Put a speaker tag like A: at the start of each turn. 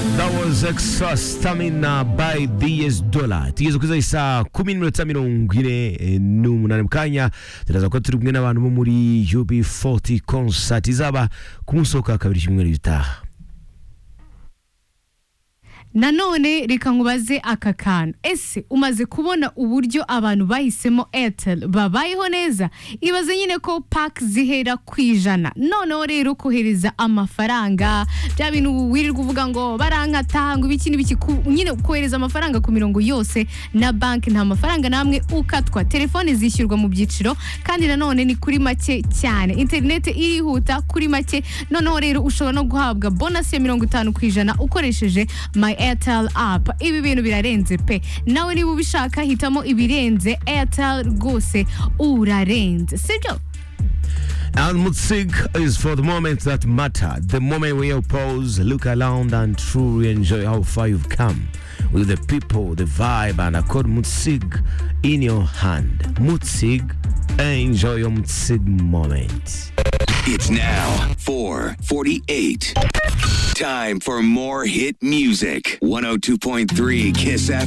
A: hours stamina by DS Dollar tugeze kuri za saa kumi n'iminota mirongo ine eh, n'umunani mu kanya turaza kuba turi kumwe n'abantu bo muri UB40 concert izaba ku munsi wo kwa kabiri cyumweru gitaha
B: nanone reka nkubaze aka kantu ese umaze kubona uburyo abantu bahisemo airtel babayeho neza ibaze nyine ko paki zihera ku ijana noneho rero kohereza amafaranga bya bintu wirirwa uvuga ngo barankata ngo ibiki n'ibiki ku- nyine kohereza amafaranga ku mirongo yose na banki nta mafaranga n'amwe ukatwa telefone zishyurwa mu byiciro kandi nanone ni kuri make cyane interineti irihuta kuri make noneho rero ushobora no guhabwa bonasi ya mirongo itanu ku ijana ukoresheje my airtel app ibi bintu birarenze pe nawe niba ubishaka hitamo ibirenze airtel rwose urarenze sibyo
A: And music is for the moments that matter. The moment where you pause, look around, and truly enjoy how far you've come with the people, the vibe, and accord music in your hand. Music, enjoy your music moment.
C: It's now 448. Time for more hit music. 102.3 Kiss FM.